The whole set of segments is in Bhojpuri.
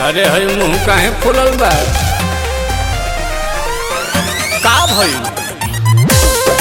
अरे हई मुंह काहे फुलल बा का भइल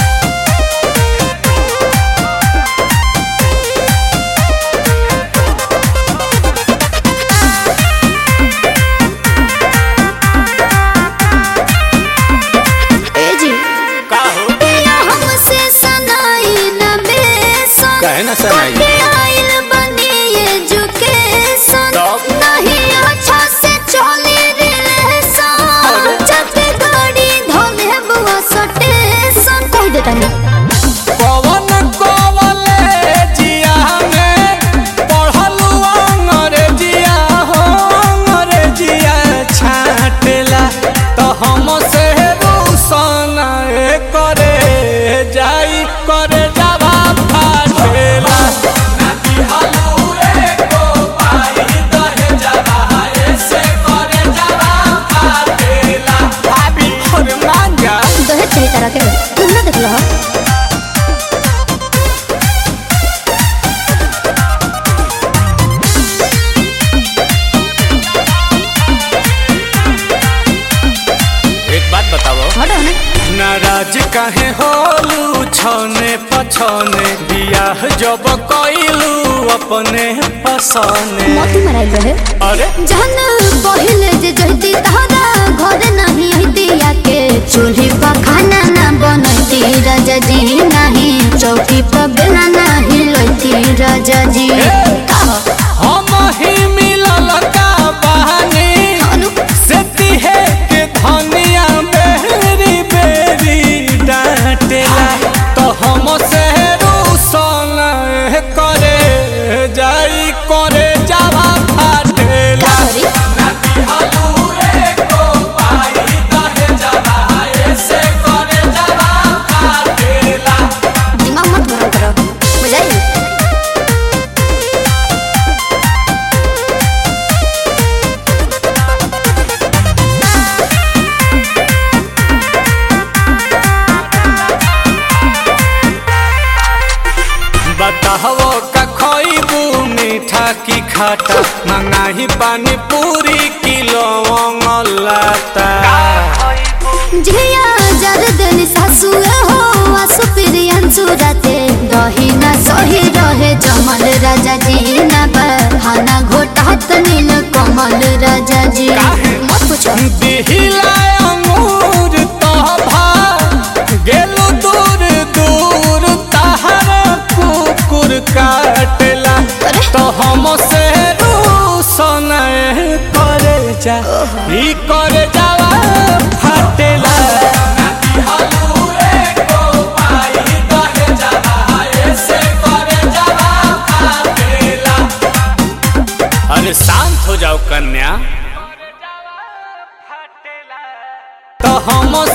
ए जी का हो पिया हमसे सनाई न बेसन काहे ना सनाई? कटे आइल बनी एजुकेशन तब? नहीं अच्छा से चली रिलेशन चलते गाड़ी धोले बुआ सटेशन कह देता नहीं पवन कॉलेजिया में पढ़लू अंग्रेजिया हो अंग्रेजिया छाटेला तो हम से रोशन करे जाई करे जावा फाटेला भाभी और मांगा दहेज चाहिए तरह के तुम ना देख लो एक बात बताओ हटो ना नाराज काहे होलू छने पछने बियाह जब कइलू अपने पसने मोती मराइल रहे अरे जहन पहिले जे जहती तहरा घर नहीं हतिया के चूल्ही पर खाना ना बनती राजा जी नहीं चौकी पर बेला नहीं लोती राजा जी कहो, हम ही मिलल का बहानी अनु, से तिहे के धनिया बेरी बेरी डांटेला तो हम से रूसन करे जाई करे जावा फाटेला का करी? दिमाग मत गरम करो बुझाई बताहो का खइबू मीठा की खाटा मंगाही पानी पूरी किलो लाता झिया जर दिन सासुए हो आसु प्रियन सुरते दही ना सही रहे जमल राजा जी ना बहाना घोटात नील कमल राजा जी काहे? मत पूछो दिहिला अंगूर तोभा गेलु दूर दूर तहर कुकुर काटेला अरे? तो हम से रूसन करे जा ई करे जावा फाटेला अरे शांत हो जाओ कन्या तो हम